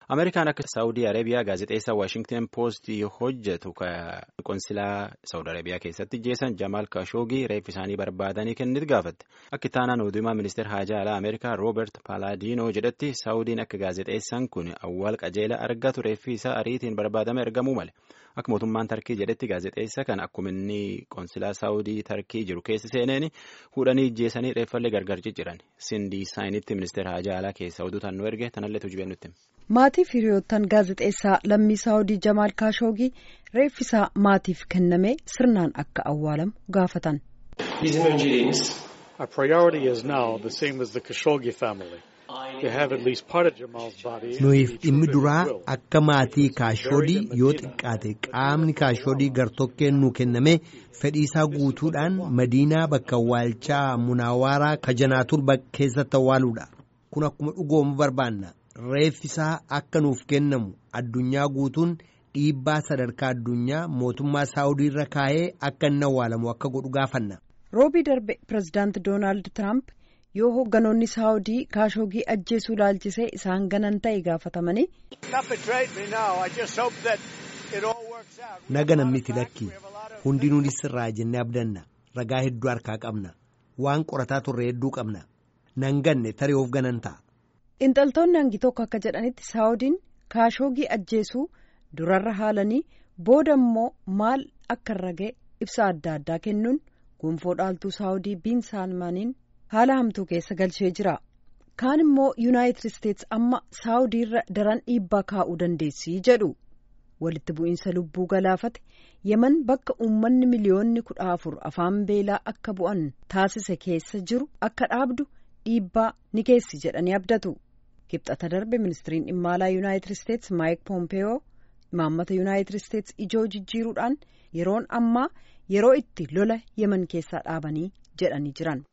Ameerikaan akka Saawudii Arabiyaa gaazexeessaa Waashingten Poost hojjetu qonsilaa Saawudii Arabiyaa keessatti jeessan Jamaal Kashoogii reeffi isaanii barbaadanii kennit gaafatte. Akka itti aanaan oduumaa ministeera haajaa alaa Ameerikaa Roobert Paalaadiinoo jedhetti Saawudiin akka gaazexeessaan kun awwaal qajeela argatu reeffi isaa ariitiin barbaadame ergamuu male. Akka mootummaan Tarkii jedhetti gaazexeessa kan akkuma inni qonsilaa Saawudii Tarkii jiru keessa seeneen fuudhanii ijjeessanii reeffallee gargar cicciran. Sindii Saayinitti ministeera haajaa alaa keessa oduu taannoo erge tanallee tujubee nutti. Maatiif hiriyoottan gaazexeessaa lammii Saawudii Jamaal Kaashoogii reeffisaa maatiif kennamee sirnaan akka awwaalamu gaafatan. Bizim önceliğimiz Our priority is now the same as the Khashoggi family. To have at least part of Jamal's body. Nuyiif dhimmi duraa akka maatii kaashoodii yoo xiqqaate qaamni kaashoodii gartokkeen nu kenname fedhiisaa guutuudhaan madiinaa bakka awwaalchaa munaawaraa kajanaatur keessatti awwaaluudha. Kun akkuma dhugoomu barbaanna. Reeffisaa akka nuuf kennamu addunyaa guutuun dhiibbaa sadarkaa addunyaa mootummaa saawudii irra kaa'ee akka inni awwaalamu akka godhu gaafanna. Roobii darbe pirezidaanti Doonaald Tiraamp yoo hoogganoonni saawudii kaashoogii ajjeesuu laalchisee isaan ganan ta'e gaafatamanii. Naga namniti lakki hundinuunis sirraa jennee abdanna ragaa hedduu harkaa qabna waan qorataa turre hedduu qabna nan ganne taree of ganan ta'a. Intaltoonni hangi tokko akka jedhanitti saawudiin kaashoogii ajjeesuu durarra haalanii booda immoo maal akka irra ga'e ibsa adda addaa kennuun gonfoo dhaaltuu saawudii biin saalmaaniin haala hamtuu keessa galchee jira. Kaan immoo yuunaayitid isteetsi amma saawudiirra daran dhiibbaa kaa'uu dandeessii jedhu. Walitti bu'iinsa lubbuu galaafate yeman bakka uummanni miliyoonni kudha afur afaan beelaa akka bu'an taasise keessa jiru akka dhaabdu dhiibbaa ni geessi jedhanii abdatu. Kibxata darbe ministiriin dhimma alaa yuunaayitid isteetsi maayik poompeyoo imaammata yuunaayitid isteetsi ijoo jijjiiruudhaan yeroon ammaa yeroo itti lola yeman keessaa dhaabanii jedhanii jiran.